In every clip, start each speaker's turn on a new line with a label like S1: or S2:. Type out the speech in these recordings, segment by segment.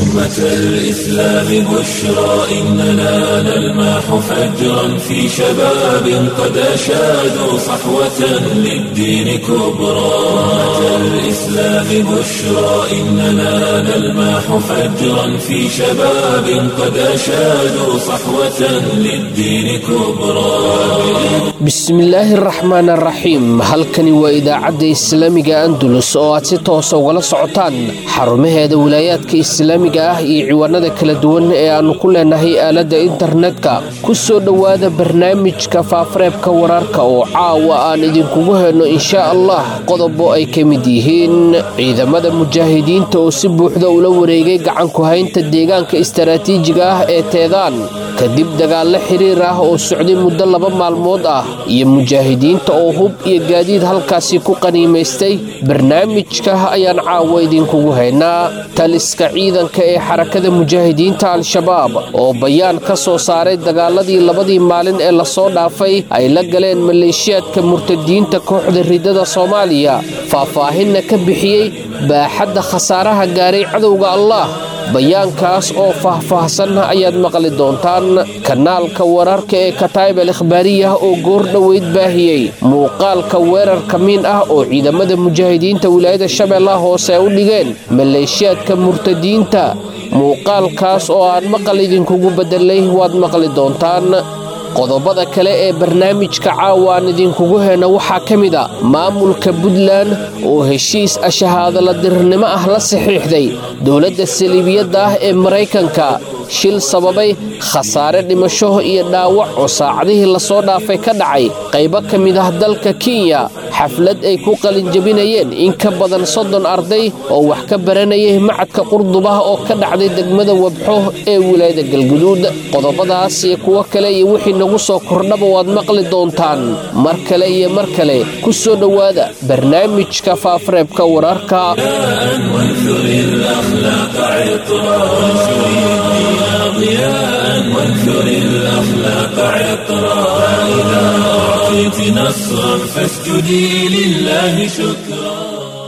S1: أمة الإسلام بشرى إننا نلمح فجرا في شباب قد أشادوا صحوة للدين كبرى أمة الإسلام بشرى إننا نلمح فجرا في شباب قد أشادوا صحوة للدين كبرى
S2: bismillaahi araxmaan araxiim halkani waa idaacadda islaamiga andulus oo aad si toosa ugala socotaan xarumaheeda wilaayaadka islaamiga ah iyo ciwaanada kala duwan ee aannu ku leenahay aaladda internetka ku soo dhowaada barnaamijka faafareebka wararka oo caawa aan idinkugu helno inshaa allah qodobo ay ka mid yihiin ciidamada mujaahidiinta oo si buuxda ula wareegay gacanku haynta deegaanka istaraatiijiga ah ee teedaan kadib dagaallo xiriir ah oo socday muddo laba maalmood ah iyo mujaahidiinta oo hub iyo gaadiid halkaasi ku qaniimaystay barnaamijka ayaan caawa idinkugu haynaa taliska ciidanka ee xarakada mujaahidiinta al-shabaab oo bayaan ka soo saaray dagaaladii labadii maalin ee lasoo dhaafay ay la galeen maleeshiyaadka murtadiinta kooxda ridada soomaaliya faahfaahinna ka bixiyey baaxadda khasaaraha gaaray cadowga allah bayaankaas oo faahfaahsan ayaad maqli doontaan kanaalka wararka ee kataayib al ikhbaariyah oo goor dhoweyd baahiyey muuqaalka weerar kamiin ah oo ciidamada mujaahidiinta wilaayada shabeellaha hoose u dhigeen maleeshiyaadka murtadiinta muuqaalkaas oo aan maqal idinkugu bedelay waad maqli doontaan qodobada kale ee barnaamijka caawa aan idinkugu heyno waxaa ka mid a maamulka puntland oo heshiis ashahaadala dirirnimo ah la saxiixday dowladda saliibiyadda ah ee maraykanka shil sababay khasaare dhimasho iyo dhaawac oo saacadihii lasoo dhaafay ka dhacay qaybo ka mid ah dalka kenya xaflad ay ku qalinjabinayeen in ka badan soddon arday oo wax ka baranayay macadka qurdubah oo ka dhacday degmada wabxo ee wilaayada galguduud qodobadaas iyo kuwo kale iyo wixii nagu soo kordhaba waad maqli doontaan mar kale iyo mar kale ku soo dhowaada barnaamijka faafareebka wararka
S1: ضياء وانثر الأخلاق عطرا فإذا أعطيت نصرا فاسجدي لله شكرا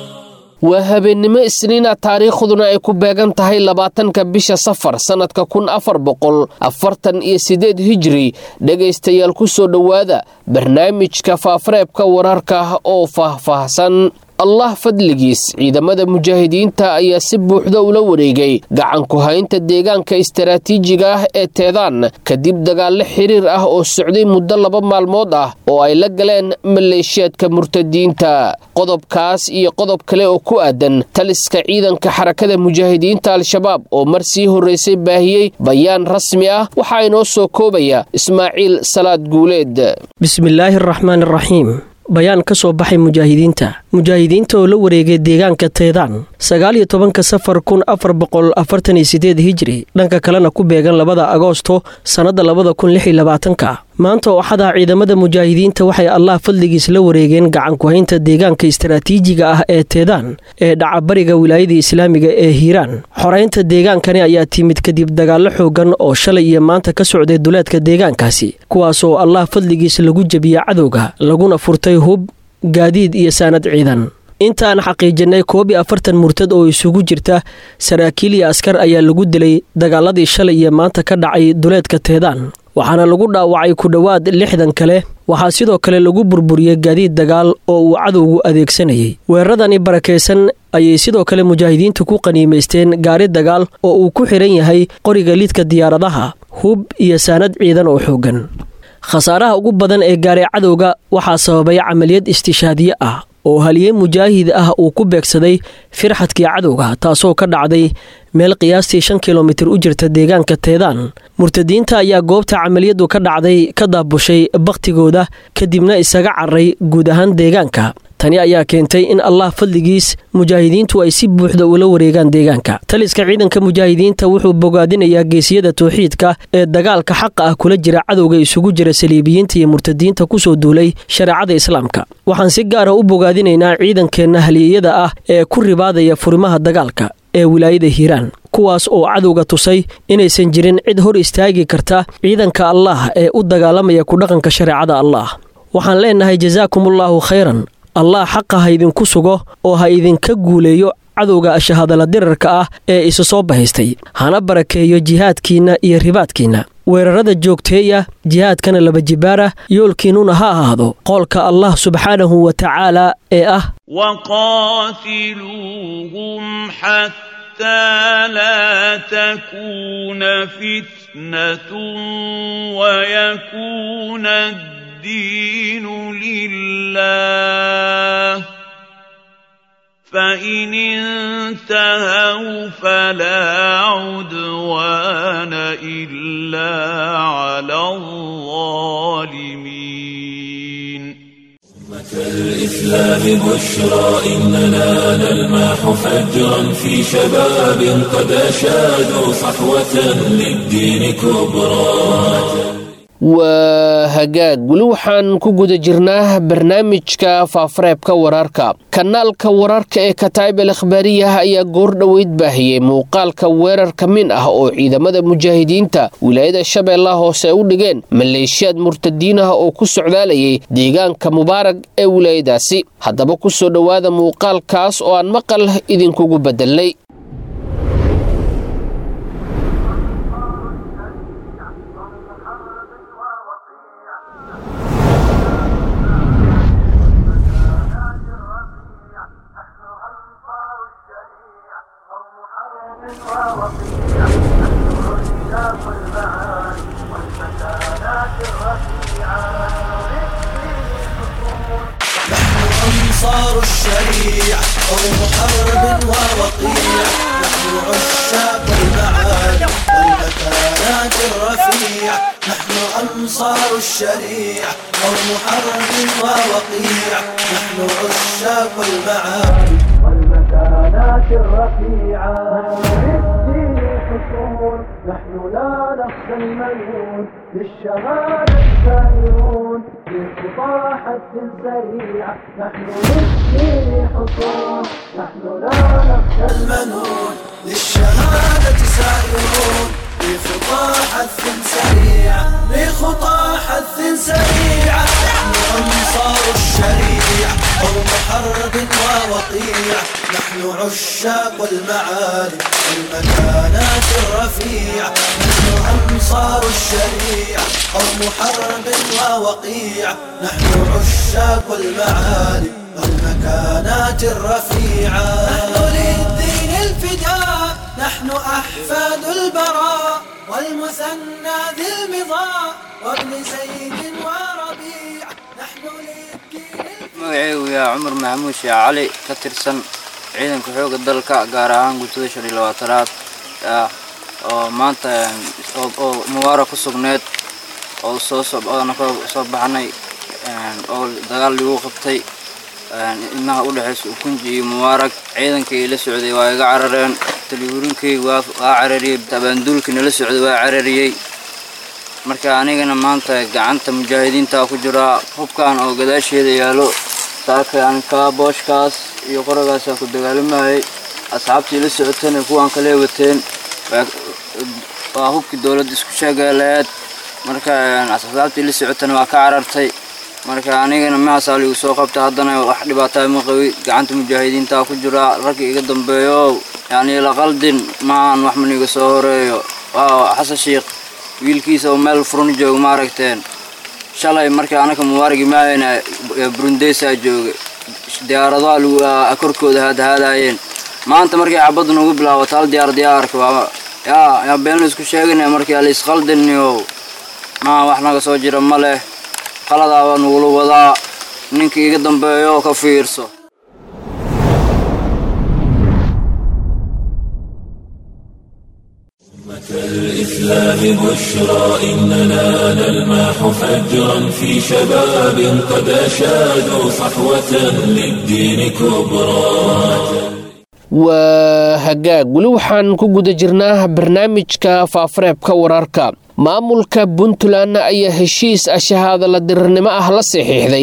S2: waa habeennimo isniina taariikhduna ay ku beegan tahay labaatanka bisha safar sannadka kun afar boqol afartan iyo siddeed hijri dhegaystayaal ku soo dhowaada barnaamijka faafareebka wararka oo faahfaahsan allah fadligiis ciidamada mujaahidiinta ayaa si buuxda ula wareegay gacanku haynta deegaanka istaraatiijiga ah ee teedaan kadib dagaallo xiriir ah oo socday muddo laba maalmood ah oo ay la galeen maleeshiyaadka murtadiinta qodobkaas iyo qodob kale oo ku aadan taliska ciidanka xarakada mujaahidiinta al-shabaab oo mar sii horraysay baahiyey bayaan rasmi ah waxaa inoo soo koobaya ismaaciil salaad guuleed
S3: bismillaahi araxmaan araxiim bayaan ka soo baxay mujaahidiinta mujaahidiinta oo la wareegay deegaanka teedaan sagaal iyo tobanka safar kun afar boqol afartan iyo sideed hijri dhanka kalena ku beegan labada agoosto sannadda labada kun lix iyo labaatanka maanta ooxadaa ciidamada mujaahidiinta waxay allah fadligiis la wareegeen gacanku-haynta deegaanka istaraatiijiga ah ee teedaan ee dhacabariga wilaayada islaamiga ee hiiraan xoraynta deegaankani ayaa timid kadib dagaallo xoogan oo shalay iyo maanta ka socday duleedka deegaankaasi kuwaasoo allah fadligiis lagu jebiya cadowga laguna furtay hub gaadiid iyo saanad ciidan intaan xaqiijinay koob iyo afartan murtad oo isugu jirta saraakiil iyo askar ayaa lagu dilay dagaaladii shalay iyo maanta ka dhacay duleedka teedaan waxaana lagu dhaawacay ku dhowaad lixdan kale waxaa sidoo kale lagu burburiyey gaadiid dagaal oo uu cadowgu adeegsanayay weeraradani barakaysan ayay sidoo kale mujaahidiintu ku qaniimaysteen gaari dagaal oo uu ku xidhan yahay qoriga lidka diyaaradaha hub iyo saanad ciidan oo xooggan khasaaraha ugu badan ee gaaray cadowga waxaa sababay camaliyad istishaadiye ah oo haliyey mujaahid ah uu ku beegsaday firxadkii cadowga taasoo ka dhacday meel qiyaastii shan kilomitir u jirta deegaanka teedaan murtadiinta ayaa goobta camaliyadu ka dhacday ka daabushay bakhtigooda kadibna isaga carray guud ahaan deegaanka tani ayaa keentay in allah fadligiis mujaahidiintu ay si buuxda ula wareegaan deegaanka taliska ciidanka mujaahidiinta wuxuu bogaadinayaa geesiyada towxiidka ee dagaalka xaqa ah kula jira cadowga isugu jira saliibiyiinta iyo murtadiinta kusoo duulay shareecada islaamka waxaan si gaara u bogaadinaynaa ciidankeenna haliyeyada ah ee ku ribaadaya furimaha dagaalka ee wilaayada hiiraan kuwaas oo cadowga tusay inaysan jirin cid hor istaagi karta ciidanka allaah ee u dagaalamaya ku dhaqanka shareecada allaah waxaan leenahay jasaakumullaahu khayran allah xaqa ha idinku sugo oo ha idinka guuleeyo cadowga shahadala dirarka ah ee isu soo bahaystay hana barakeeyo jihaadkiinna iyo ribaadkiinna weerarada joogteeya jihaadkana laba jibaara yoolkiinnuna ha ahaado qoolka allah subxaanahu wa tacaala ee ah
S4: وقاتلوهم حتى لا تكون فتنة ويكون الدين لله فإن انتهوا فلا عدوان إلا على الظالمين
S1: كالإسلام بشرى إننا نلمح فجرا في شباب قد أشادوا صحوة للدين كبرى
S2: waa hagaag weli waxaan ku guda jirnaa barnaamijka faafareebka wararka kanaalka wararka ee kataa'ib al akhbaariyah ayaa goor dhoweyd baahiyey muuqaalka weerar ka min ah oo ciidamada mujaahidiinta wilaayada shabeellaha hoose ay u dhigeen maleeshiyaad murtadiin ah oo ku socdaalayay deegaanka mubaarag ee wilaayadaasi haddaba ku soo dhowaada muuqaalkaas oo aan maqal idinkugu bedelnay
S5: أنصار الشريعة قوم حرب ووقيع نحن عشاق المعالي والمكانات الرفيعة نحن أنصار الشريعة قوم حرب ووقيع نحن عشاق المعالي والمكانات الرفيعة للدين حصون نحن لا نخشى الملعون للشهادة سائرون بخطى حد سريعة نحن للدين حصون نحن لا نخشى المنون للشهادة سائرون بخطى حث سريعة بخطى حث سريعة نحن أنصار الشريعة قوم حرب ووقيع نحن عشاق المعالي والمكانات الرفيعة نحن أنصار الشريعة قوم حرب ووقيع نحن عشاق المعالي والمكانات الرفيعة نحن للدين الفداء نحن أحفاد البراء والمثنى ذي المضاء وابن زيد وربيع نحن للدين
S6: magacaygu yaa cumar maxamuud sheekh cali ka tirsan ciidanka xoogga dalka gaar ahaan guutada shan iyo labaatanaad ah oo maanta oo mubaara ku sugneed oo soo oona ka soo baxnay oo dagaal lagu qabtay inaha u dhexaysa ukunji iyo mubaarag ciidankii la socday waa iga carareen talihuurinkayga waa waa carariyey abaanduulkii nala socday waa carariyey marka anigana maanta gacanta mujaahidiinta ku jiraa hubkan oo gadaasheeda yaalo saarkaan kaa booshkaas iyo qoragaasaa ku dagaalamayay asxaabtii la socotana kuwaan kale wateen waa hubkii dowladda isku sheegaleed marka asxaabtii la socotana waa ka carartay marka anigana mahaasaa ligu soo qabta haddana wax dhibaataa ma qabi gacanta mujaahidiinta ku jiraa ragga iga dambeeyo yani la qaldin maahan wax maniga soo horeeyo waa xasan sheikh wiilkiisa oo meel furun jooga ma aragteen shalay markii anaka mubaaragi maahayna burundeysaa jooga diyaaradaha lagu korkooda haadahaadaayeen maanta markay xabadda nagu bilaabato hal diyaar diyaarka waa yaa yaa been la isku sheeganaya markii ala isqaldiniyo maa wax naga soo jira ma leh qaladaaba nagula wadaa ninka iga dambeeyo ka fiirso
S1: الإسلام بشرى إننا نلمح فجرا في شباب قد أشادوا صحوة للدين كبرى
S2: waa hagaag weli waxaan ku guda jirnaa barnaamijka faafareebka wararka maamulka puntland ayaa heshiis ashahaadala dirirnimo ah la saxiixday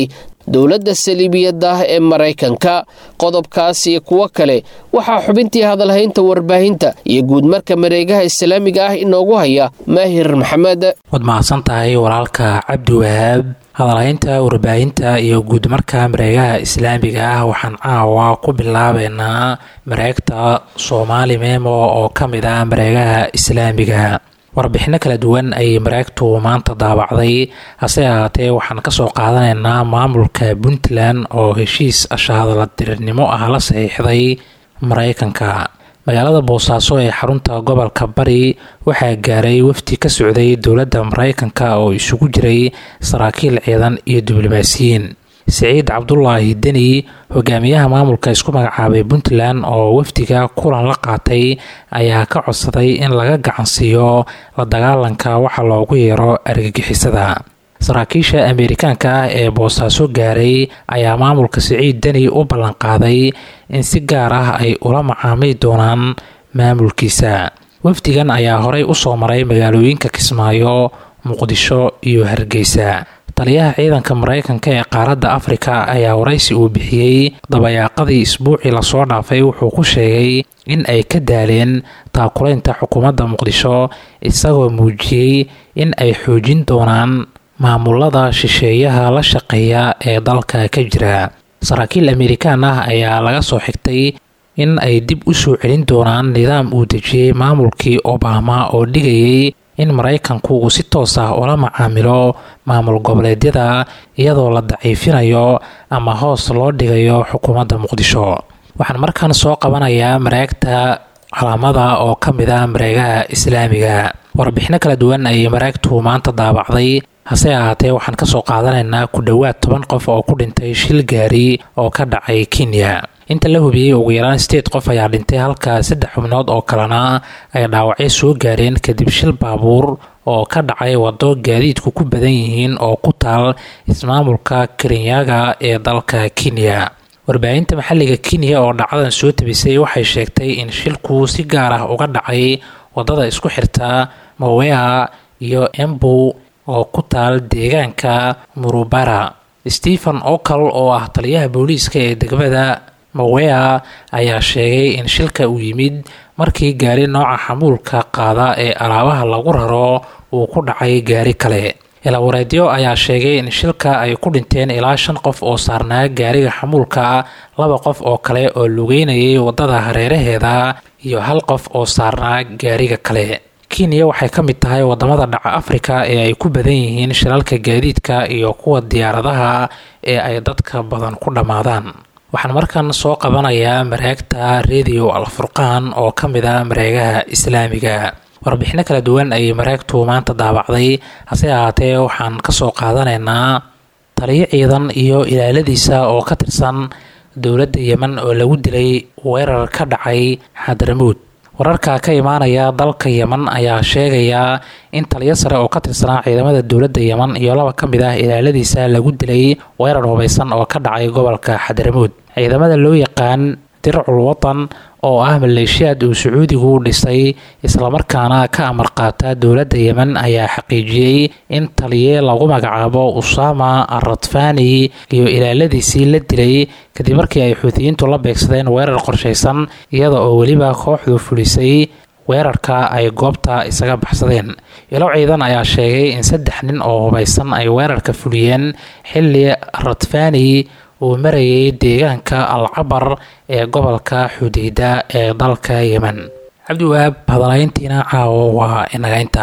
S2: dowladda saliibiyadda ee maraykanka qodobkaas iyo kuwo kale waxaa xubintii hadalhaynta warbaahinta iyo guudmarka mareegaha islaamiga ah inoogu haya maahir maxamed
S7: waad mahadsan tahay walaalka cabdi wahaab hadalhaynta warbaahinta iyo guudmarka mareegaha islaamiga ah waxaan caawa ku bilaabeynaa mareegta soomaali memo oo ka mid ah mareegaha islaamiga warbixino kala duwan ayay mareegtu maanta daabacday hase ahaatee waxaan kasoo qaadanaynaa maamulka puntland oo heshiis ashahadala dirirnimo ah la saxiixday maraykanka magaalada boosaaso ee xarunta gobolka bari waxaa gaaray wafdi ka socday dowladda maraykanka oo isugu jiray saraakiil ciidan iyo diblomaasiyiin siciid cabdulaahi deni hogaamiyaha maamulka isku magacaabay puntland oo wafdiga kulan la qaatay ayaa ka codsaday in laga gacansiiyo la dagaalanka waxa loogu yeero argagixisada saraakiisha ameerikaanka ah ee boosaaso gaaray ayaa maamulka siciid deni u ballanqaaday in si gaar ah ay ula macaamili doonaan maamulkiisa wafdigan ayaa horey usoo maray magaalooyinka kismaayo muqdisho iyo hargeysa taliyaha ciidanka maraykanka ee qaaradda afrika ayaa waraysi uu bixiyey dabayaaqadii isbuucii lasoo dhaafay wuxuu ku sheegay in ay ka daaleen taakulaynta xukuumadda muqdisho isagoo muujiyey in ay xoojin doonaan maamulada shisheeyaha la shaqeeya ee dalka ka jira saraakiil amerikaan ah ayaa laga soo xigtay in ay dib u soo celin doonaan nidaam uu dejiyey maamulkii obama oo dhigayay in maraykanku uu si toos ah ula macaamilo maamul goboleedyada iyadoo la daciifinayo ama hoos loo dhigayo xukuumadda muqdisho waxaan markaan soo qabanayaa mareegta calaamada oo ka mid ah mareegaha islaamiga warbixino kala duwan ayay mareegtu maanta daabacday hase ahaatee waxaan kasoo qaadanaynaa ku dhowaad toban qof oo ku dhintay shil gaari oo ka dhacay kenya inta la hubiyey ugu yaraan sideed qof ayaa dhintay halka saddex xubnood oo kalena ay dhaawacyo soo gaareen kadib shil baabuur oo ka dhacay waddo gaadiidku ku badan yihiin oo ku taal ismaamulka kerinyaga ee dalka kenya warbaahinta maxalliga kenya oo dhacdadan soo tabisay waxay sheegtay in shilku si gaar ah uga dhacay waddada isku xirta mawea iyo embu oo ku taal deegaanka murubara stephen okal oo ah taliyaha booliiska ee degmada mawea ayaa sheegay in shilka uu yimid markii gaari nooca xamuulka qaada ee alaabaha lagu raro uu ku dhacay gaari kale ilawareedyo ayaa sheegay in shilka ay ku dhinteen ilaa shan qof oo saarnaa gaariga xamuulka laba qof oo kale oo lugeynayay waddada hareeraheeda iyo hal qof oo saarnaa gaariga kale kenya waxay ka mid tahay wadamada dhaca afrika ee ay ku badan yihiin shilalka gaadiidka iyo kuwa diyaaradaha ee ay dadka badan ku dhammaadaan waxaan markan soo qabanayaa mareegta radio alfurqaan oo ka mid a mareegaha islaamiga warbixino kala duwan ayay mareegtu maanta daabacday hase ahaatee waxaan kasoo qaadanaynaa taliyo ciidan iyo ilaaladiisa oo ka tirsan dowladda yemen oo lagu dilay weerar ka dhacay xadaramuud wararka ka imaanaya dalka yemen ayaa sheegaya in taliyo sare oo ka tirsanaa ciidamada dowladda yemen iyo laba ka mid ah ilaaladiisa lagu dilay weerar hubaysan oo ka dhacay gobolka xadaramuud ciidamada loo yaqaan dircul watan oo ah maleeshiyaad uu sacuudigu dhisay islamarkaana ka amar qaata dowladda yemen ayaa xaqiijiyey in taliye lagu magacaabo usama aradfani iyo ilaaladiisii la dilay kadib markii ay xuutiyiintu la beegsadeen weerar qorshaysan iyada oo weliba kooxdu fulisay weerarka ay goobta isaga baxsadeen ilo ciidan ayaa sheegay in saddex nin oo hubaysan ay weerarka fuliyeen xilli radfani uu marayay deegaanka alcabar ee gobolka xudeyda ee dalka yemen cabdiwahaab hadalayntiina caawo waa inagaynta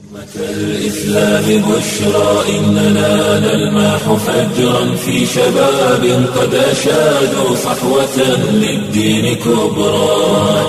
S1: الإسلام بشرى إننا نلمح فجرا في شباب قد أشادوا صحوة للدين كبرى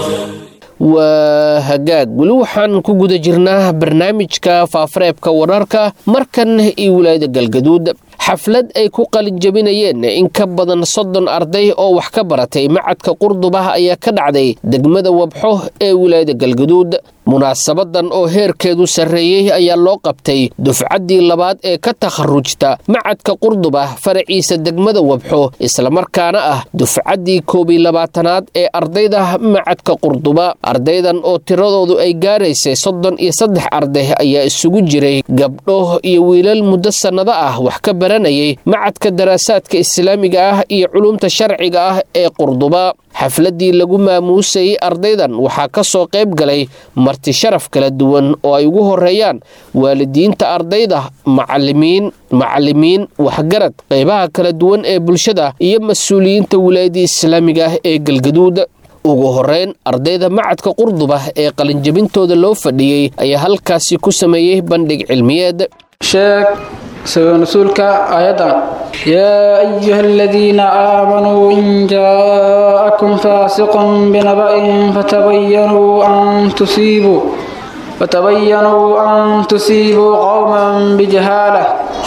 S2: waa hagaag weli waxaan ku guda jirnaa barnaamijka faafareebka wararka markan iyo wilaayada galgaduud xaflad ay ku qalinjabinayeen in ka badan soddon arday oo wax ka baratay macadka qurdubah ayaa ka dhacday degmada wabxo ee wilaayada galgaduud munaasabadan oo heerkeedu sarreeyey ayaa loo qabtay dufcaddii labaad ee ka takharujta macadka qurduba faraciisa degmada wabxo islamarkaana ah dufcaddii koobiy labaatanaad ee ardayda macadka qurduba ardaydan oo tiradoodu ay gaaraysay soddon iyo saddex arday ayaa isugu jiray gabdho iyo wiilal muddo sannado ah wax ka baranayay macadka daraasaadka islaamiga ah iyo culumta sharciga ah ee qurduba xafladdii lagu maamuusayey ardaydan waxaa ka soo qayb galay marti sharaf kala duwan oo ay ugu horeeyaan waalidiinta ardayda macalimiin macalimiin waxgarad qaybaha kala duwan ee bulshada iyo mas-uuliyiinta wilaayadda islaamiga ah ee galgaduud ugu horeyn ardayda macadka qurduba ee qalinjabintooda loo fadhiyey ayaa halkaasi ku sameeyey bandhig cilmiyeed
S8: sheeg sabab nasuulka aayadan yaa ayuha aladiina aamanuu in jaa'akum faasiqun binaba'in fatabayanuu an tusiibuu fatabayanuu an tusiibuu qowman bijahaala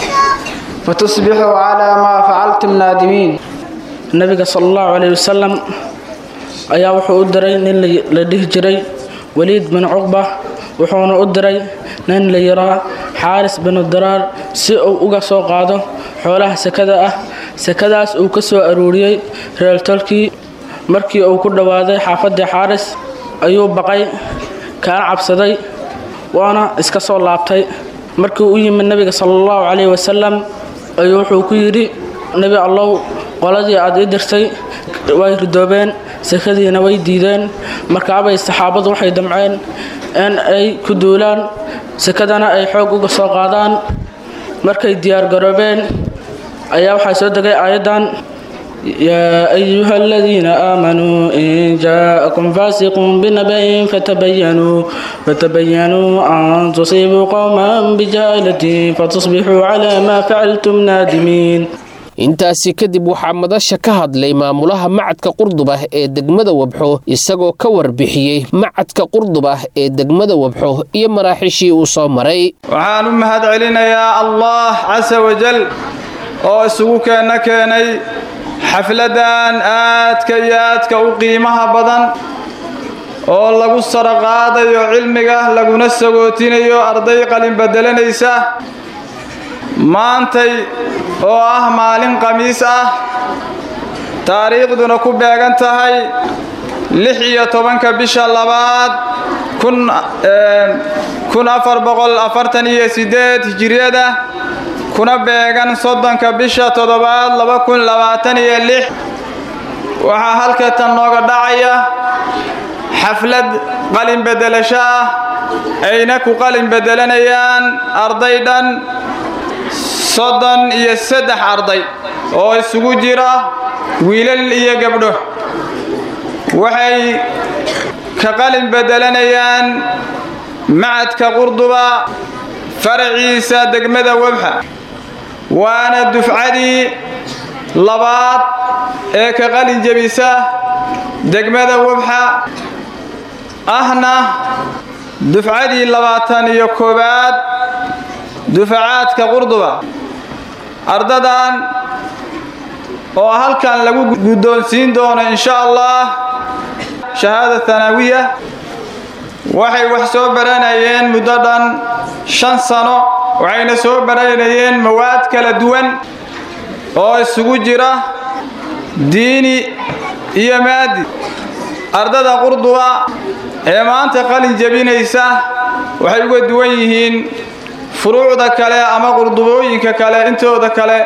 S8: fatusbixuu calaa maa facaltum naadimiin nabiga sal allahu calayh wasalam ayaa wuxuu u diray nin la dhihi jiray waliid bin cuqba wuxuuna u diray nin la yiraa xaaris binu diraar si uu uga soo qaado xoolaha sakada ah sakadaas uu ka soo aruuriyey reeltolkii markii uu ku dhowaaday xaafaddii xaaris ayuu baqay kaana cabsaday waana iska soo laabtay markii u yimid nebiga sala allahu calayhi wasalam ayuu wuxuu ku yidhi nebi allow qoladii aad ii dirtay way ridoobeen sakadiina way diideen markaabay saxaabadu waxay damceen in ay ku duulaan sakadana ay xoog uga soo qaadaan markay diyaargaroobeen ayaa waxaa soo degay aayaddan yaa ayuha aladiina aamanuu in jaa'akum faasiqun binaba'in fatabayanuu fatabayanuu an tusiibuu qowman bijaalatin fatusbixuu calaa maa facaltum naadimiin
S2: intaasi kadib waxaa madasha ka hadlay maamulaha macadka qurduba ee degmada wabxo isagoo ka warbixiyey macadka qurduba ee degmada wabxo iyo maraaxiishii uu soo maray
S9: waxaan u mahad celinayaa allah casa wajal oo isugu keenna keenay xafladan aadka iyo aadka u qiimaha badan oo lagu saro qaadayo cilmiga laguna sagootinayo arday qalin bedelanaysa maantay oo ah maalin khamiis ah taariikhduna ku beegan tahay lix iyo tobanka bisha labaad kun afar boqol afartan iyo sideed hijiriyada kuna beegan soddonka bisha toddobaad laba kun labaatan iyo lix waxaa halkatan nooga dhacaya xaflad qalin bedelasho ah ayna ku qalin bedelanayaan arday dhan soddon iyo saddex arday oo isugu jira wiilal iyo gabdho waxay ka qalin bedelanayaan macadka qurduba faraciisa degmada webxa waana dufcadii labaad ee ka qalin jebisa degmada webxa ahna dufcadii labaatan iyo koowaad dufacaadka qurduba ardadan oo halkan lagu guddoonsiin doono insha allah shahaada tanaawiya waxay wax soo baranayeen muddo dhan shan sano waxayna soo baranayeen mawaad kala duwan oo isugu jira diini iyo maadi ardada qurduba ee maanta qalin jebinaysa waxay uga duwan yihiin furuucda kale ama qurdubooyinka kale intooda kale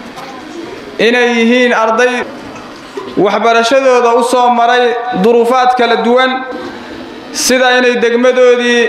S9: inay yihiin arday waxbarashadooda u soo maray duruufaad kala duwan sida inay degmadoodii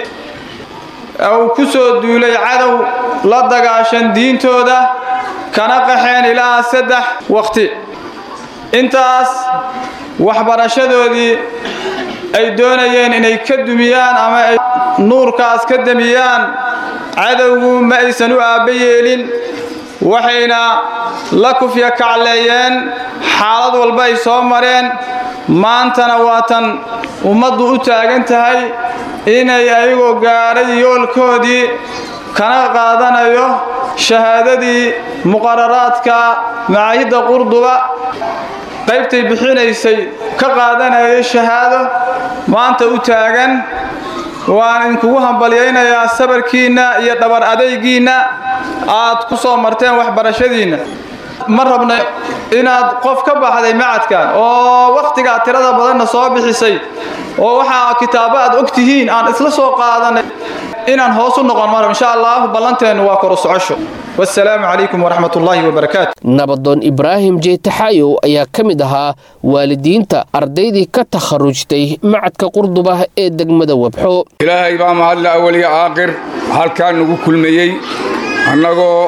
S9: uu ku soo duulay cadow la dagaashan diintooda kana qaxeen ilaa saddex waqti intaas waxbarashadoodii ay doonayeen inay ka dumiyaan ama ay nuurkaas ka demiyaan cadowgu ma aysan u aabba yeelin waxayna la kufya kacleeyeen xaalad walba ay soo mareen maantana waatan ummaddu u taagan tahay inay ayagoo gaadhay yoolkoodii kana qaadanayo shahaadadii muqararaadka macaahidda qurduba qaybtay bixinaysay ka qaadanayay shahaado maanta u taagan waan idinkugu hambalyaynayaa sabarkiinna iyo dhabar adaygiinna aad ku soo marteen waxbarashadiinna ma rabna inaad qof ka baxday macadkan oo wakhtigaa tirada badanna soo bixisay oo waxaa kitaabo aad og tihiin aan isla soo qaadanay inaan hoos u noqon mar insha allah ballanteennu waa koru socosho wasalaamu calaykum waraxmat ullaahi wabarakaatu
S2: nabadoon ibraahim jeetaxaayow ayaa ka mid ahaa waalidiinta ardaydii ka takharujtay macadka qurduba ee degmada webxo
S10: ilaahay baa mahadle awaliya aaqir halkaa nagu kulmayey annagoo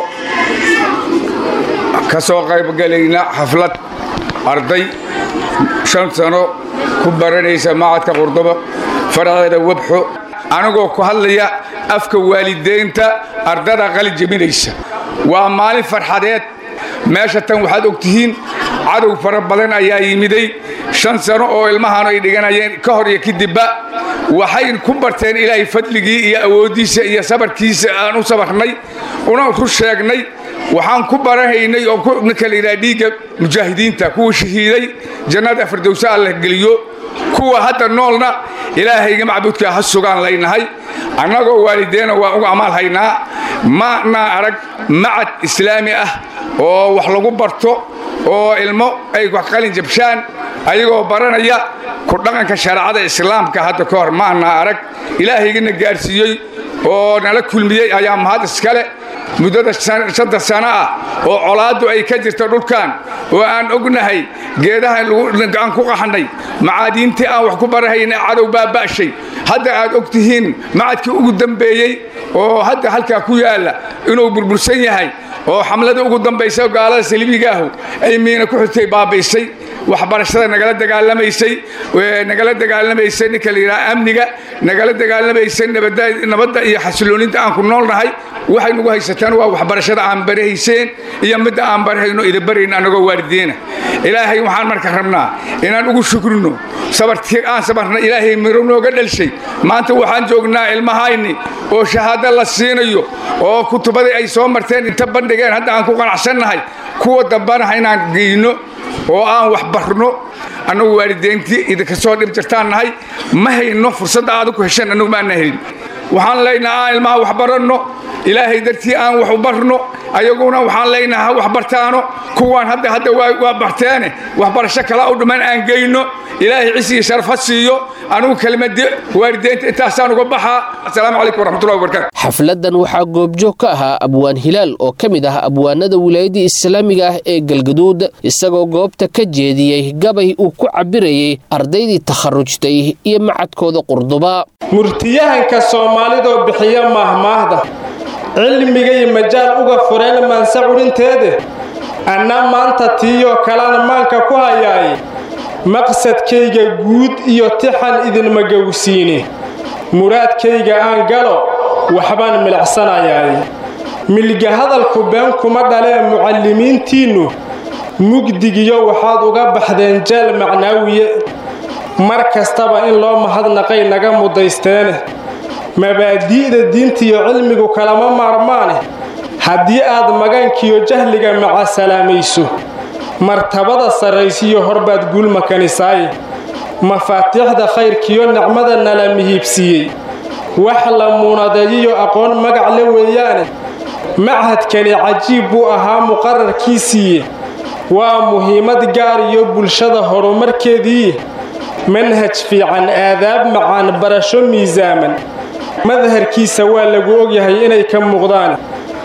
S10: ka soo qaybgelayna xaflad arday shan sano ku baranaysa macadka qurduba faraceeda webxo anigoo ku hadlaya afka waalidaynta ardada qali jebinaysa waa maalin farxadeed meesha tan waxaad og tihiin cadow fara badan ayaa yimiday shan sano oo ilmahan ay dhiganayeen ka hor iyo kadibba waxay ku barteen ilaahay fadligii iyo awooddiisa iyo sabarkiisa aan u sabarnay una ru sheegnay waxaan ku barahaynay oo ninka la yidhaha dhiigga mujaahidiinta kuwa shahiiday jannada firdowsa alla geliyo kuwa hadda noolna ilaahayga macbuudka ha sugaan laynahay annagoo waalideena waa ugu amaal haynaa manaa arag macad islaami ah oo wax lagu barto oo ilmo ay wax qalin jabshaan ayagoo baranaya ku dhaqanka shareecada islaamka hadda ka hor ma anaa arag ilaahaygana gaarsiiyey oo nala kulmiyey ayaa mahad iskale muddada shanta sano ah oo colaaddu ay ka jirto dhulkan oo aan ognahay geedaha aan ku qaxnay macaadiintii aan wax ku barahayna cadow baa ba'shay hadda aad og tihiin macadkii ugu dambeeyey oo hadda halkaa ku yaalla inuu burbursan yahay oo xamlada ugu dambaysa gaalada saliibigaahu ay miina ku xigtay baabaysay waxbarashada nagala dagaalamaysay nagala dagaalamaysay ninka la yidhaha amniga nagala dagaalamaysay nabadda iyo xasilooninta aan ku noolnahay waxay nagu haysataan waa waxbarashada aan barahayseen iyo midda aan barahayno idabarayn annagoo waalidiina ilaahay waxaan marka rabnaa inaan ugu shukrino sabartii aan sabarna ilaahay miro nooga dhelshay maanta waxaan joognaa ilmahayni oo shahaado la siinayo oo kutubadii ay soo marteen inta bandhigeen hadda aan ku qanacsannahay kuwa dambanaha inaan geyno oo aan wax barno annagu waalideyntii idinka soo dhib jirtaan nahay ma hayno fursadda aad ku hesheen annagu maana helin waxaan leynaha aan ilmaha wax baranno ilaahay dartii aan wax u barno ayaguna waxaan leynaha wax bartaano kuwaan hadda hadda waa barteene waxbarasho kala u dhiman aan geyno ilaahay cisi iyo sharaf ha siiyo anugu kelmadii waalideynta intaasaan uga baxaa asalaamu calaykum waraxmatullahi wabarakatu
S2: xafladan waxaa goobjoog ka ahaa abwaan hilaal oo ka mid ah abwaanada wilaayadda islaamiga ah ee galgaduud isagoo goobta ka jeediyey gabay uu ku cabirayey ardaydii takharujtay iyo macadkooda qurduba
S11: murtiyahanka soomaalidoo bixiya maahmaahda cilmigay majaal uga fureen maanse curinteede anna maanta tiiyoo kalena maanka ku hayaaye maqsadkayga guud iyo tixan idinma gowsiine muraadkayga aan galo waxbaan milicsanayaay milga hadalku been kuma dhalee mucallimiintiinnu mugdigiyo waxaad uga baxdeen jeel macnaawiye mar kastaba in loo mahadnaqay naga mudaysteene mabaadi'da diintiyo cilmigu kalama maarmaane haddii aad magankiyo jahliga macasalaamayso martabada sarraysiyo horbaad guulma kanisaaye mafaatiixda khayrkiyo nicmada nala mihiibsiiyey wax la muunadeeyiyo aqoon magac le weeyaane machadkani cajiib buu ahaa muqararkiisiiye waa muhiimad gaar iyo bulshada horumarkeedii manhaj fiican aadaab macaan barasho miisaaman madharkiisa waa lagu ogyahay inay ka muuqdaan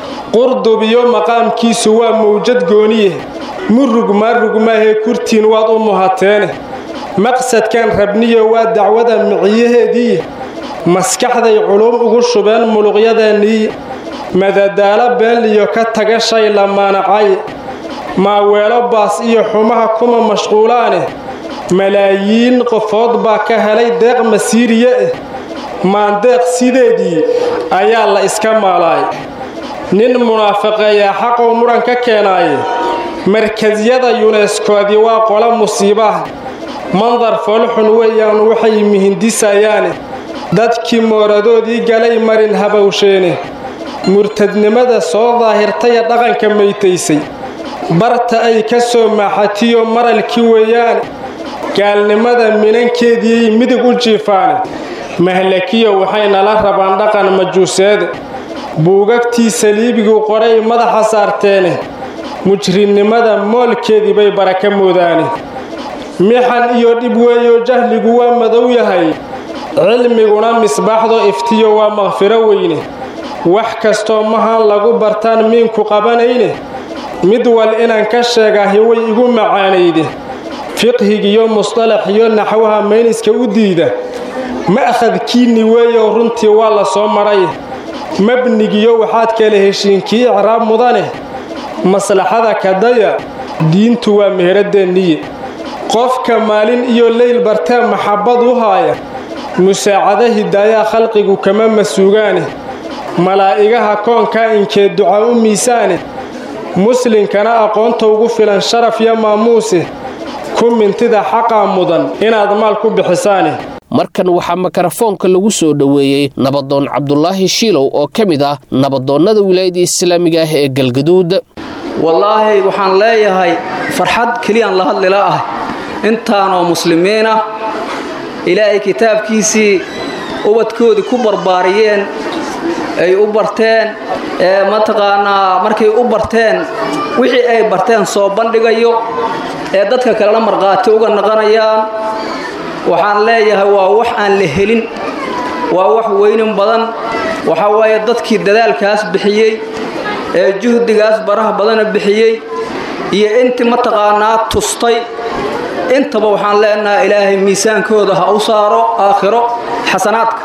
S11: qurdub iyo maqaamkiisu waa mawjad gooniye murug maarugmaahee kurtiin waad u muhateene maqsadkan rabniyo waa dacwada miciyaheedii maskaxday culum ugu shubeen muluqyadeennii madadaalo beenliyo ka taga shay la maanacay maaweelo baas iyo xumaha kuma mashquulaane malaayiin qofood baa ka helay deeq masiiriye eh maandeeq sideedii ayaa la iska maalaay nin munaafaqeeyaa xaqoo muran ka keenaaye markasyada yuneskoodii waa qola musiibaha mandar foolxun weeyaan waxay mihindisayaane dadkii mooradoodii galay marin habawsheene murtadnimada soo daahirtaya dhaqanka maytaysay barta ay ka soo maaxatiyo maralkii weeyaane gaalnimada minankeediiyay midig u jiifaane mahlakiyo waxay nala rabaan dhaqan majuuseed buugagtii saliibigu qoray madaxa saarteene mujrimnimada moolkeedii bay baraka moodaane mixan iyo dhib weeyo jahligu waa madow yahay cilmiguna misbaaxdo iftiyo waa makfiro weyne wax kastoo mahan lagu bartaan miinku qabanayne mid wal inaan ka sheegahi way igu macaanayde fiqhigiyo musطalaxiyo naxwaha mayniska u diida ma'khadkiinni weeyo runtii waa la soo maray mabnigiyo waxaad kala heshiinkii icraab mudane maslaxada kadaya diintu waa meheradeenniye qofka maalin iyo leyl bartee maxabbad u haaya musaacado hidaayaa khalqigu kama masuugaane malaa'igaha koonkaa inkee duca u miisaane muslinkana aqoonta ugu filan sharaf iyo maamuuse ku mintida xaqaa mudan inaad maal ku bixisaane
S2: markan waxaa mikarafoonka lagu soo dhoweeyey nabadoon cabdulaahi shiilow oo ka mid ah nabadoonnada wilaayada islaamiga ah ee galgaduud
S12: wallaahi waxaan leeyahay farxad keliyaan la hadlila ah intaanoo muslimiin ah ilaahay kitaabkiisii ubadkoodii ku barbaariyeen ay u barteen ee mataqaanaa markay u barteen wixii ay barteen soo bandhigayo ee dadka kalena markhaati uga naqanayaan waxaan leeyahay waa wax aan la helin waa wax weynin badan waxaa waaye dadkii dadaalkaas bixiyey ee juhdigaas baraha badana bixiyey iyo intii mataqaanaa tustay intaba waxaan leenahay ilaahay miisaankooda ha u saaro aakhiro xasanaadka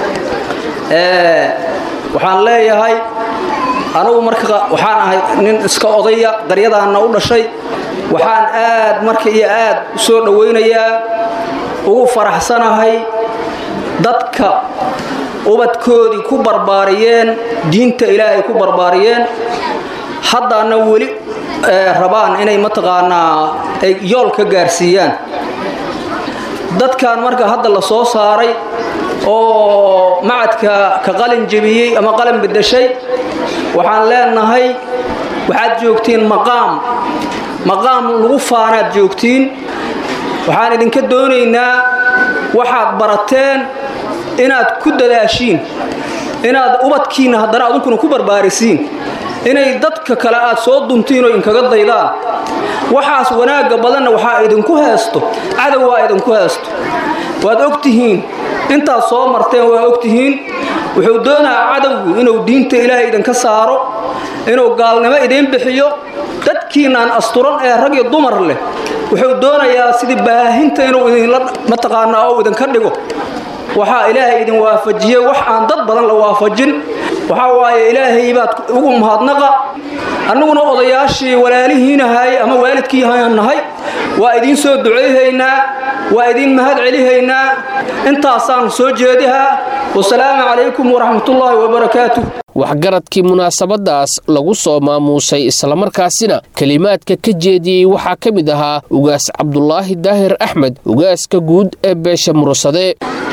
S12: waxaan leeyahay anugu marka waxaan ahay nin iska odaya qaryadaanna u dhashay waxaan aad marka iyo aad u soo dhowaynayaa ugu faraxsanahay dadka ubadkoodii ku barbaariyeen diinta ilaahay ku barbaariyeen haddaana weli rabaan inay mataqaanaa ay yool ka gaarsiiyaan dadkan marka hadda la soo saaray oo macadka ka qalin jebiyey ama qalin bedeshay waxaan leenahay waxaad joogtiin maqaam maqaam lagu faanaad joogtiin waxaan idinka doonaynaa waxaad barateen inaad ku dadaashiin inaad ubadkiinna haddana adunkuna ku barbaarisiin inay dadka kale aad soo duntiin oo inkaga daydaan waxaas wanaagga badanna waxaa idinku heesto cadow waa idinku heesto waad og tihiin intaad soo marteen waa og tihiin wuxuu doonayaa cadowgu inuu diinta ilaahay idinka saaro inuu gaalnimo idiin bixiyo dadkiinaan asturan ee rag iyo dumar leh wuxuu doonayaa sidii baahinta inuu idinla mataqaanaa oo idinka dhigo waxaa ilaahay idin waafajiyey wax aan dad badan la waafajin waxaa waaye ilaahay baad ugu mahadnaqa annaguna odayaashii walaalihiinahay ama waalidkiihaan nahay waa idiin soo ducayhaynaa waa idiin mahad celihaynaa intaasaan soo jeedihaa wasalaamu calaykum waraxmatullaahi wabarakaatu
S2: waxgaradkii munaasabadaas lagu soo maamuusay islamarkaasina kelimaadka ka jeediyey waxaa ka mid ahaa ugaas cabdulaahi daahir axmed ugaaska guud ee beesha murusade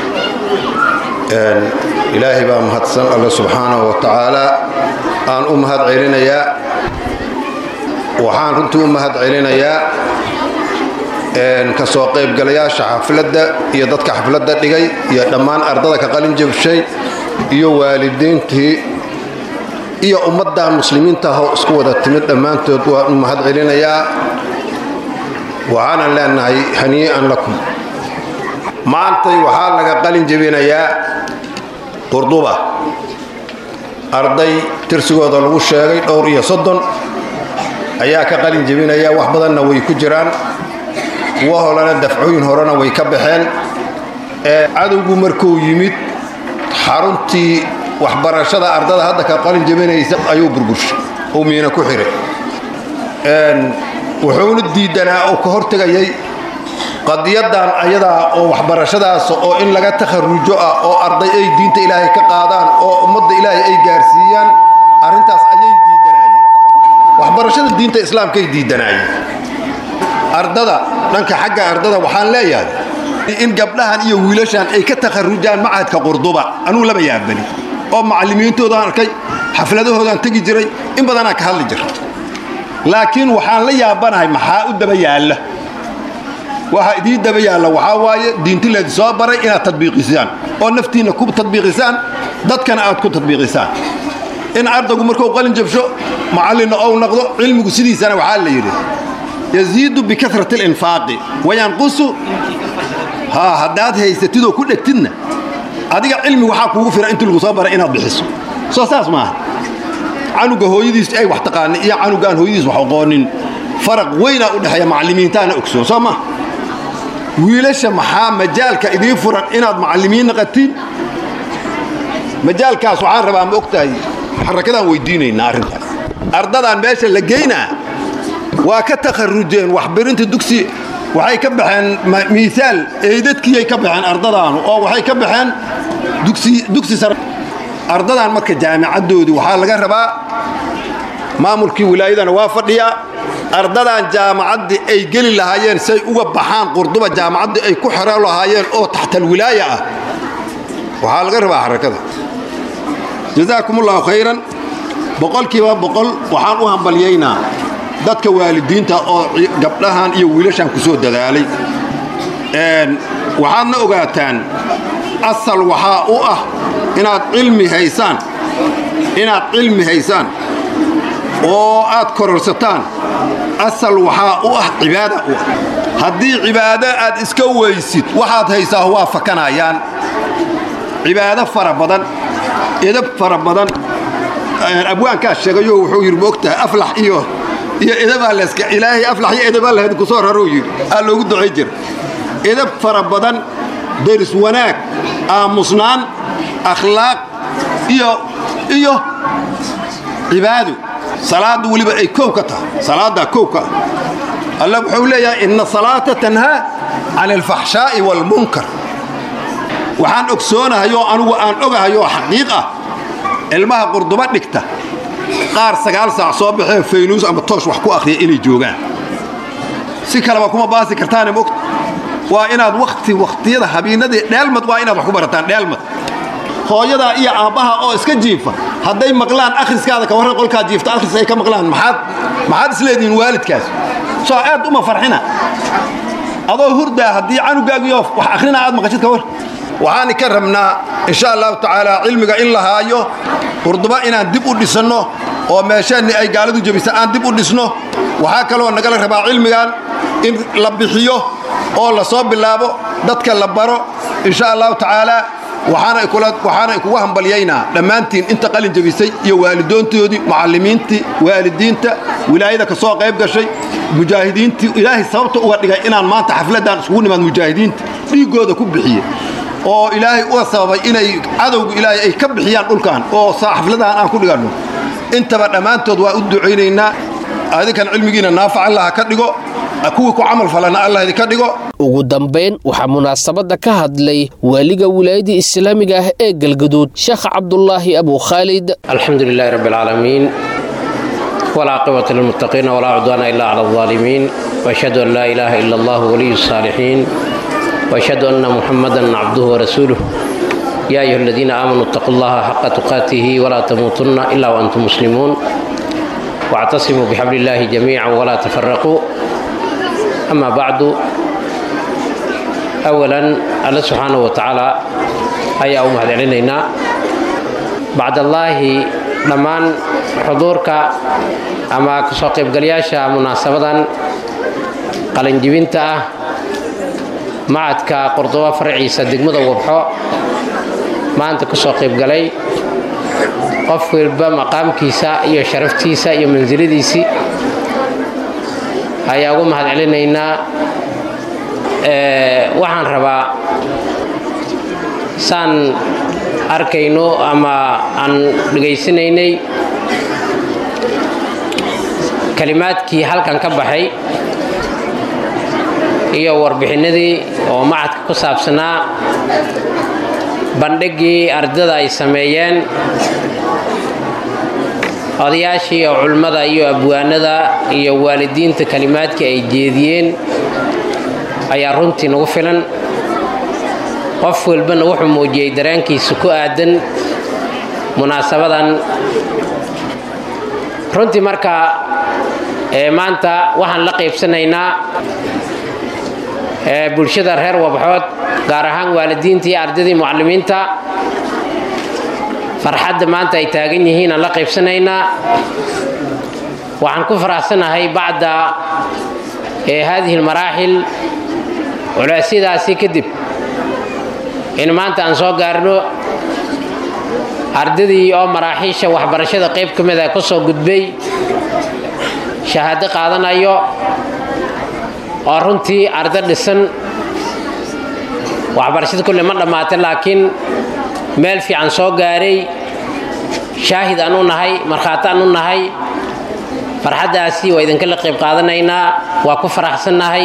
S13: ilaahay baa mahadsan alle subxaanahu wa tacaalaa aan u mahad celinayaa waxaan runtii u mahad celinayaa ka soo qaybgalayaasha xafladda iyo dadka xafladda dhigay iyo dhammaan ardada ka qalin jabshay iyo waalidiintii iyo ummaddan muslimiinta ahoo isku wada timid dhammaantood waan u mahad celinayaa waxaanan leenahay hanii'an lakum maantay waxaa laga qalin jebinayaa qurduba arday tirsigooda lagu sheegay dhowr iyo soddon ayaa ka qalin jebinaya wax badanna way ku jiraan kuwa holena dafcooyin horena way ka baxeen ee cadowgu markuu yimid xaruntii waxbarashada ardada hadda ka qalin jebinaysa ayuu burburshay uu miina ku xiray wuxuuna diidanaa oo ka hortegayay qadiyadan ayadaa oo waxbarashadaas oo in laga takharujo ah oo arday ay diinta ilaahay ka qaadaan oo ummadda ilaahay ay gaarsiiyaan arrintaas ayay diidanaayeen waxbarashada diinta islaamkaay diidanaayeen ardada dhanka xagga ardada waxaan leeyahay in gabdhahan iyo wiilashan ay ka takharujaan macadka qurduba anuu laba yaabani oo macallimiintoodaan arkay xafladahoodaan tegi jiray in badanaa ka hadli jira laakiin waxaan la yaabanahay maxaa u daba yaalla waxa idii daba yaalla waxaa waaye diinti leedi soo baray inaad tadbiiqisaan oo naftiinna ku tadbiiqisaan dadkana aad ku tadbiiqisaan in ardaygu markuu qalin jabsho macallinna ou noqdo cilmigu sidiisana waxaa la yidhi yaziidu bikasrati alinfaaqi wayanqusu haa haddaad haysatidoo ku dhegtidna adiga cilmi waxaa kuugu filan intii lagu soo baray inaad bixiso soo saas maaha canuga hooyadiis ay wax taqaana iyo canugaan hooyadiis wax aqoonin faraq weynaa u dhexeeya macallimiintaana ogsoon soo maha wiilasha maxaa majaalka idiin furan inaad macallimiin naqatiin majaalkaas waxaan rabaa ma ogtahay xarakadaan weydiinaynaa arrintaas ardadaan meesha la geynaa waa ka takharujeen waxbarinta dugsi waxay ka baxeen miisaal eydadkiiyay ka baxeen ardadaanu oo waxay ka baxeen dugsi sare ardadan marka jaamicaddoodii waxaa laga rabaa maamulkii wilaayadana waa fadhiyaa ardadan jaamacaddii ay geli lahaayeen say uga baxaan qurduba jaamacaddii ay ku xero lahaayeen oo taxtalwilaaya ah waxaa laga rabaa xarakada jasaakumullahu khayran boqolkiiba boqol waxaan u hambalyaynaa dadka waalidiinta oo gabdhahan iyo wiilashan ku soo dadaalay waxaadna ogaataan asal waxaa u ah inaad cilmi haysaan inaad cilmi haysaan oo aad kororsataan asal waxaa u ah cibaada u ah haddii cibaado aad iska weysid waxaad haysaa waa fakanayaan cibaado fara badan edab fara badan abwaankaa sheegayo wuxuu yidhi moogtahay aflax iyo iyo edabaa leska ilaahay aflax iyo edabaa lahayd ku soo raruu yidhi aa loogu ducay jira edab fara badan deris wanaag aamusnaan akhlaaq iyo iyo cibaado salaaddu weliba ay kow ka tahay salaaddaa kow ka ah alla wuxuu leeyahay inna salaata tanhaa can alfaxshaa'i waalmunkar waxaan ogsoonahayoo anugu aan ogahayoo xaqiiq ah ilmaha qurduba dhigta qaar sagaal saac soo baxee faynuus ama toosh wax ku akhriya inay joogaan si kaleba kuma baasi kartaane mogta waa inaad wakti wakhtiyada habiinadii dheelmad waa inaad wax ku barataan dheelmad hooyadaa iyo aabbaha oo iska jiifa hadday maqlaan akhriskaada ka warran qolkaa jiifta akhris ay ka maqlaan maxaad maxaad isleedihiin waalidkaas soo aad uma farxina adoo hurdaa haddii canugaagiyo wax akhrina aad maqashid ka war waxaan ka rabnaa insha allahu tacaala cilmiga in la haayo qurduba inaan dib u dhisanno oo meesheenni ay gaaladu jebisa aan dib u dhisno waxaa kaloo nagala rabaa cilmigan in la bixiyo oo la soo bilaabo dadka la baro insha allahu tacaala waxaana kugu hambalyaynaa dhammaantiin inta qalin jebisay iyo waalidoontoodii macallimiintii waalidiinta wilaayada ka soo qayb gashay mujaahidiintii ilaahay sababta uga dhigay inaan maanta xafladdan isugu nimaad mujaahidiinta dhiiggooda ku bixiye oo ilaahay uga sababay inay cadowga ilaahay ay ka bixiyaan dhulkan oo xafladahan aan ku dhiganno intaba dhammaantood waa u ducaynaynaa adinkan cilmigiina naafac allah ka dhigo kuwii ku camal falana allah idinka dhigo
S2: ugu dambayn waxaa munaasabadda ka hadlay waaliga wilaayadii islaamiga ah ee galgaduud sheekh cabdulaahi abu khaalid
S14: alxamdu lilaahi rabbi alcaalamiin walcaaqibata lilmuttaqiina walaa cudwaana ila cala aldaalimiin waashhadu an laa ilaaha ila allah waliyu saalixiin وأشهد أن محمدا عبده ورسوله يا أيها الذين آمنوا اتقوا الله حق تقاته ولا تموتن إلا وأنتم مسلمون واعتصموا بحبل الله جميعا ولا تفرقوا أما بعد أولا الله سبحانه وتعالى أي أم هذا علينا بعد الله لمان حضورك أما كسوقيب قلياشا مناسبة qalinjibinta ah macadka qordoba farciisa degmada wabxo maanta ka soo qaybgalay qof walba maqaamkiisa iyo sharaftiisa iyo mansiladiisii ayaa ugu mahad celinaynaa waxaan rabaa saan arkayno ama aan dhegaysanaynay kalimaadkii halkan ka baxay iyo warbixinadii oo macadka ku saabsanaa bandhiggii ardada ay sameeyeen odayaashii iyo culimmada iyo abwaanada iyo waalidiinta kalimaadkii ay jeediyeen ayaa runtii nagu filan qof walbana wuxuu muujiyey dareenkiisa ku aadan munaasabadan runtii marka maanta waxaan la qaybsanaynaa ee bulshada reer wabxood gaar ahaan waalidiinta iyo ardaydii mucallimiinta farxadda maanta ay taagan yihiin aan la qaybsanaynaa waxaan ku faraxsanahay bacda ee haadihi almaraaxil culeysyadaasi kadib in maanta aan soo gaarno ardadii oo maraaxiisha waxbarashada qayb ka mid a ka soo gudbay shahaado qaadanayo oo runtii ardo dhisan waxbarashada kulle ma dhammaatay laakiin meel fiican soo gaaray shaahid aan u nahay markhaati aan u nahay farxaddaasi waa idinkala qayb qaadanaynaa waa ku faraxsannahay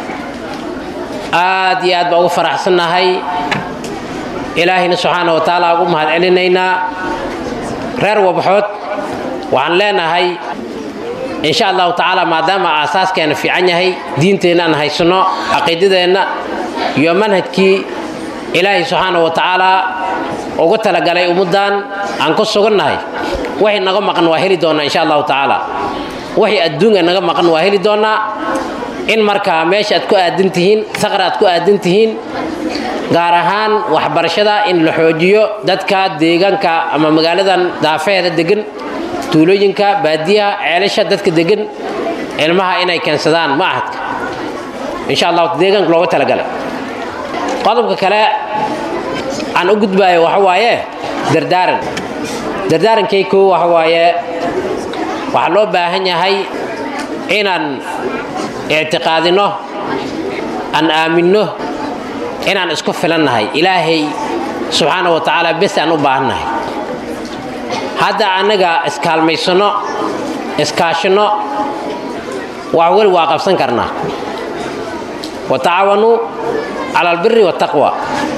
S14: aad iyo aad baa ugu faraxsannahay ilaahayna subxaana wa tacaala ugu mahad celinaynaa reer wabxood waxaan leenahay insha allahu tacaala maadaama aasaaskeenna fiican yahay diinteenna aan haysanno caqiidadeenna iyo manhajkii ilaahay subxaana wa tacaala ugu talagalay ummaddan aan ku sugannahay waxay naga maqan waa heli doonnaa insha allahu tacaala waxay adduunka naga maqan waa heli doonnaa in markaa meesha aad ku aadan tihiin saqar aad ku aadan tihiin gaar ahaan waxbarashada in la xoojiyo dadka deegaanka ama magaaladan daafeheeda degan tuulooyinka baadiyaha ceelasha dadka degan ilmaha inay keensadaan machadka insha allahu deegaanka looga talagalay qodobka kale aan u gudbaayo waxa waaye dardaaran dardaarankay koo waxa waaye waxaa loo baahan yahay inaan ictiqaadino aan aaminno inaan isku filannahay ilaahay subxaana wa tacaala bes aan u baahannahay hadda annaga iskaalmaysanno iskaashanno wax weli waa qabsan karnaa wa tacaawanuu cala albiri waataqwa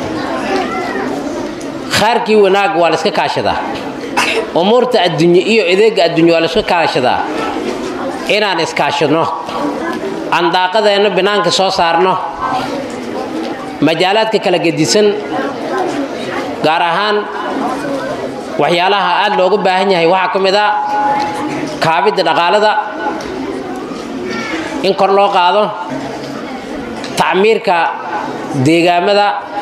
S14: khaarkii wanaag waa la iska kaashadaa umuurta adduunye iyo adeegga adduunye waa la iska kaashadaa inaan iskaashadno aan daaqadeenna binaanka soo saarno majaalaadka kala gedisan gaar ahaan waxyaalaha aad looga baahan yahay waxaa ka mid a kaabidda dhaqaalada in kor loo qaado tacmiirka deegaamada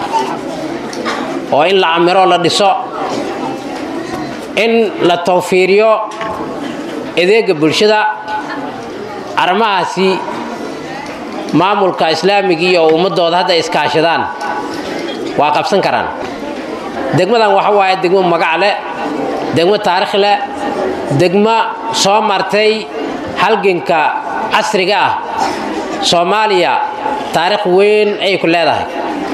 S14: oo in la camiro la dhiso in la tawfiiriyo adeega bulshada arrimahaasi maamulka islaamiga iyo ummadooda hadda iskaashadaan waa qabsan karaan degmadan waxa waaye degmo magac leh degmo taarikh leh degmo soo martay halganka casriga ah soomaaliya taarikh weyn ayay ku leedahay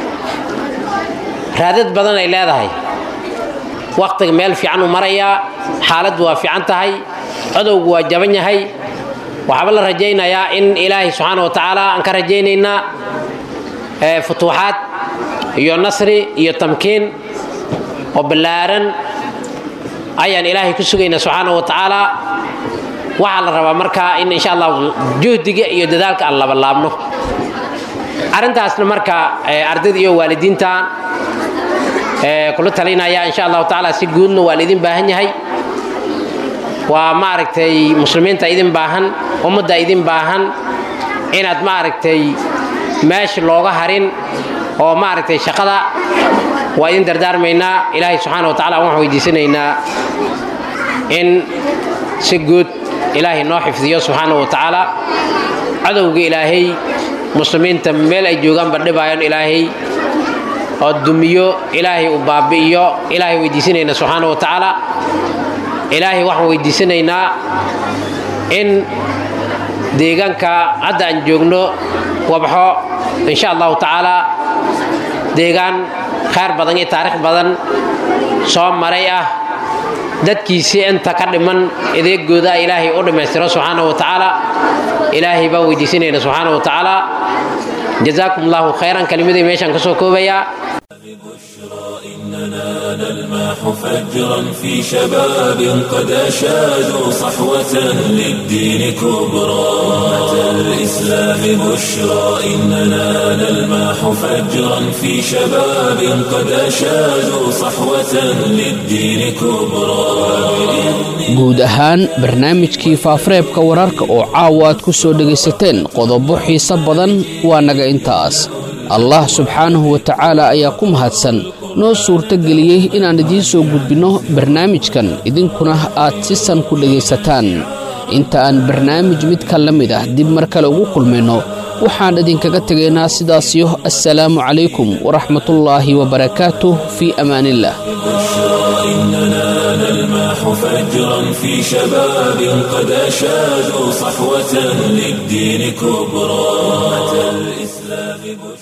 S14: raadad badan ay leedahay wakhtiga meel fiican u marayaa xaaladdu waa fiican tahay codowgu waa jaban yahay waxaaba la rajaynayaa in ilaahay subxaana wa tacaala aan ka rajaynaynaa futuuxaad iyo nasri iyo tamkiin oo ballaaran ayaan ilaahay ku sugaynaa subxaana wa tacaala waxaa la rabaa markaa in insha allahu juhdiga iyo dadaalka aan labalaabno arrintaasna marka ardayda iyo waalidiinta kula talinaya insha allahu tacaala si guudna waa laidin baahan yahay waa maaragtay muslimiinta idin baahan ummadda idin baahan inaad maaragtay meesha looga harin oo maaragtay shaqada waa idin dardaarmaynaa ilaahay subxaana wa tacala waxaan weydiisanaynaa in si guud ilaahay noo xifdiyo subxaana wa tacaala cadowga ilaahay muslimiinta meel ay joogaanba dhibaayan ilaahay oo dumiyo ilaahay uu baabi'iyo ilaahay weydiisanayna subxaana wa tacaala ilaahay waxaan weydiisanaynaa in deegaanka hadda aan joogno wabxo insha allahu tacaala deegaan khayr badan iyo taarikh badan soo maray ah dadkiisii inta ka dhiman adeegooda ilaahay u dhammaystiro subxaana wa tacaala ilaahay baan weydiisanayna subxaana wa tacaala jazaakum allahu khayran kelimadii meeshaan kasoo koobayaa
S1: إننا نلمح فجرا في شباب قد أشادوا صحوة للدين كبرى أمة الإسلام بشرى إننا نلمح فجرا في شباب قد أشادوا صحوة للدين كبرى
S2: guud ahaan barnaamijkii faafareebka wararka oo caawa aad ku soo dhegaysateen qodobo xiise badan waa naga intaas allah subxaanahu wa tacaala ayaa ku mahadsan noo suurtageliyey inaan idiin soo gudbinno barnaamijkan idinkuna aad si san ku dhegaysataan inta aan barnaamij midka la mid ah dib mar kale ugu kulmayno waxaan idinkaga tegaynaa sidaasiyo assalaamu calaykum waraxmatullaahi wabarakaatuh fii amaaniillah
S1: إننا نلمح فجرا في شباب قد أشادوا صحوة للدين كبرى أتى الإسلام بشرى